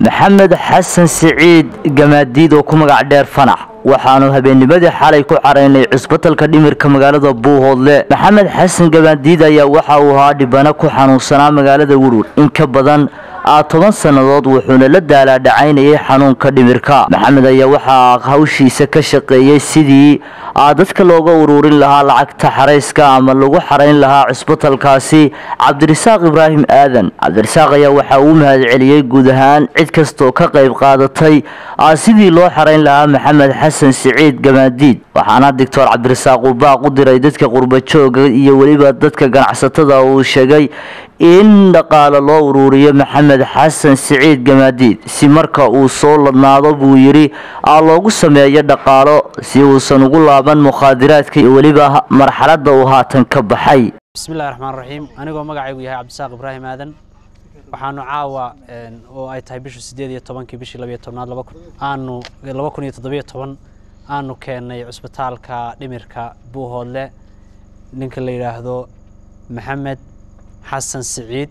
maxamed xasan siciid gamaadiid oo ku magac dheer fanax waxaanu habeennimadii xalay ku caraynay cusbatalka dhimirka magaalada buuhoodle maxamed xasan gamaadiid ayaa waxa uu ahaa dhibano ku xanuunsanaa magaalada wurwur in ka badan a toban sannadood wuxuuna la daalaadhacaynayay xanuunka dhimirka maxamed ayaa waxaa hawshiisa ka shaqeeyey sidii a dadka looga ururin lahaa lacagta xarayska ama lagu xarayn lahaa cusbatalkaasi cabdirasaaq ibraahim aadan cabdirasaaq ayaa waxaa uu mahadceliyey guud ahaan cid kastoo ka qayb qaadatay sidii loo xarayn lahaa maxamed xasan siciid gamaadiid waxaana doctor cabdirasaaq uu baaq u diray dadka qurbajooga iyo weliba dadka ganacsatada uu sheegay in dhaqaale loo uruuriyo maxamed xasan siciid gamaadiid si marka uu soo ladnaado buu yidhi a loogu sameeyo dhaqaalo si uusan ugu laaban mukhaadiraadka iyo weliba marxaladda uu haatan ka baxay bismillahi raxmaan raxiim anigoo magacaygu yahay cabdisaaq ibraahim aadan waxaanu caawa oo ay tahay bishu sideed iyo tobankii bishii labiyo tobnaad aanu laba kun iyo toddobiyo toban aanu keennay cusbitaalka dhimirka buuhoodle ninka la yidhaahdo maxamed xasan siciid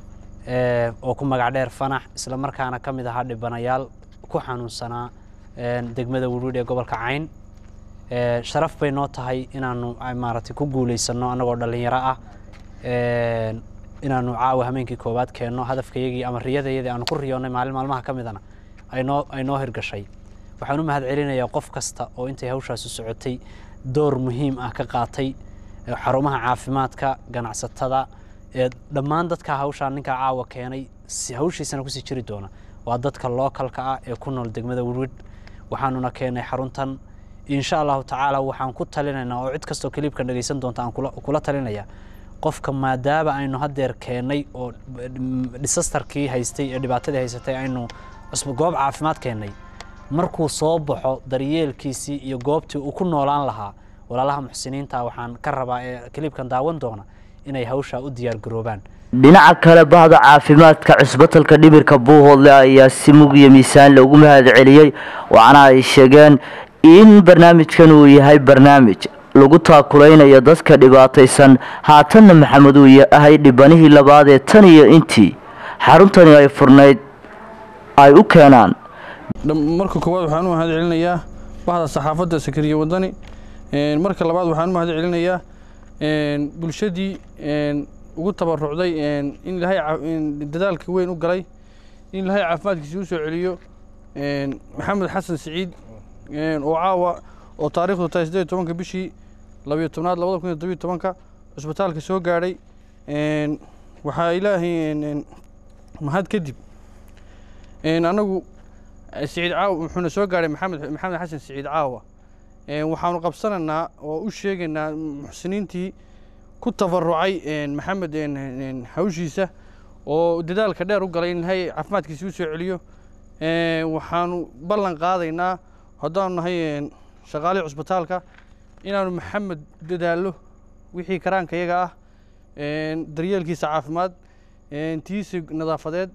oo ku magac dheer fanax isla markaana ka mid ahaa dhibanayaal ku xanuunsanaa degmada wurwidh ee gobolka cayn sharaf bay noo tahay inaanu maaragtay ku guulaysanno annagoo dhallinyaro ah inaanu caawa hameenkii koowaad keenno hadafkayagii ama riyadayadii aanu ku riyoonnay maalin maalmaha ka midana aynoo ay noo hirgashay waxaan u mahad celinayaa qof kasta oo intay hawshaasi socotay door muhiim ah ka qaatay xarumaha caafimaadka ganacsatada ee dhammaan dadka hawshaan ninkaa caawa keenay hawshiisana kusii jiri doona waa dadka lookalka ah ee ku nool degmada wirwidh waxaanuna keenay xaruntan insha allahu tacaala waxaan ku talinaynaa oo cid kastoo kaliibkan dhegaysan doonta aan kula talinaya qofka maadaama aynu haddeer keennay oo disastarkii haystay ee dhibaatadii haysatay aynu goob caafimaad keennay markuu soo baxo daryeelkiisii iyo goobtii uu ku noolaan lahaa walaalaha muxsiniinta waxaan ka rabaa ee kaliibkan daawan doona inay hawshaa u diyaargaroobaan dhinaca kale bahda caafimaadka cusbatalka dhimirka buuhoodle ayaa si mug iyo miisaan loogu mahad celiyey waxaana ay sheegeen in barnaamijkan uu yahay barnaamij lagu taakulaynayo dadka dhibaataysan haatanna maxamed uu yahay dhibanihii labaad ee tan iyo intii xaruntani ay furnayd ay u keenaan marka koowaad waxaan u mahad celinayaa bahda saxaafadda sakariye wadani marka labaad waxaan u mahad celinayaa bulshadii ugu tabarucday in ilaahay dadaalka weyn u galay in ilaahay caafimaadkiisa u soo celiyo maxamed xasan siciid oo caawa oo taarikhdu tahay siddeed tobanka bishii labiyo tobnaad labada kun iyo todobiyo tobanka cusbitaalka soo gaadhay waxaa ilaahay mahad kadib anagu siciid caawa wuxuuna soo gaadhay maxamed maxamed xasan siciid caawa waxaanu qabsanaynaa oo u sheegaynaa muxsiniintii ku tabarucay maxamed hawshiisa oo dadaalka dheer u galay in ilaahay caafimaadkiisa u soo celiyo waxaanu ballan qaadaynaa haddaanu nahay shaqaalihii cusbitaalka inaanu maxamed dadaallo wixii karaanka yaga ah daryeelkiisa caafimaad tiisi nadaafadeed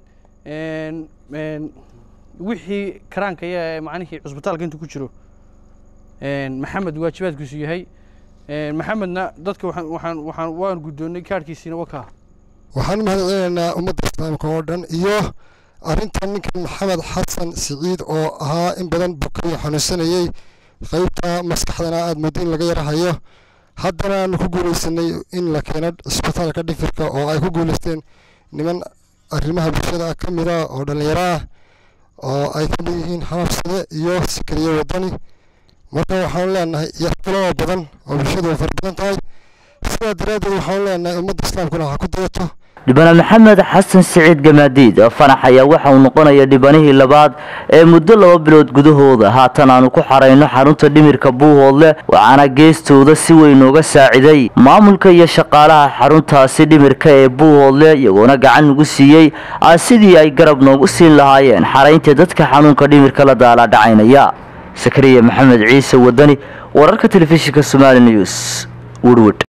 wixii karaanka yaga macnihii cusbitaalka intuu ku jiro maxamed waajibaadkiisu yahay maxamedna dadka waxaan waxaan waan guddoonnay kaarhkiisiina wakaa waxaan u mahad celinaynaa ummadda islaamka oo dhan iyo arrintan ninkan maxamed xasan siciid oo ahaa in badan bukayo xanuunsanayey qaybta maskaxdana aada muddo in laga yarahayo haddana aanu ku guulaysanay in la keeno cisbitaalka dhifirka oo ay ku guulaysteen niman arrimaha bulshada ka mida oo dhallinyaro ah oo ay ka mid yihiin xababsade iyo sikariye wadani marka waxaanu leenahay iyo kuloo badan oo bulshadu fara badan tahay sidaa daraaddeed waxaanu leenahay ummadda islaamkuna ha ku dayato dhibane maxamed xasan siciid gamaadiid fanax ayaa waxa uu noqonaya dhibanihii labaad ee muddo laba bilood gudahooda haatan aanu ku xarayno xarunta dhimirka buuhoodle waxaana geestooda si weyn uga saaciday maamulka iyo shaqaalaha xaruntaasi dhimirka ee buuhoodle iyagoona gacan nagu siiyey sidii ay garab noogu siin lahaayeen xaraynta dadka xanuunka dhimirka la daalaadhacaynaya sakariya maxamed ciise wadani wararka telefishinka somaali news wurwud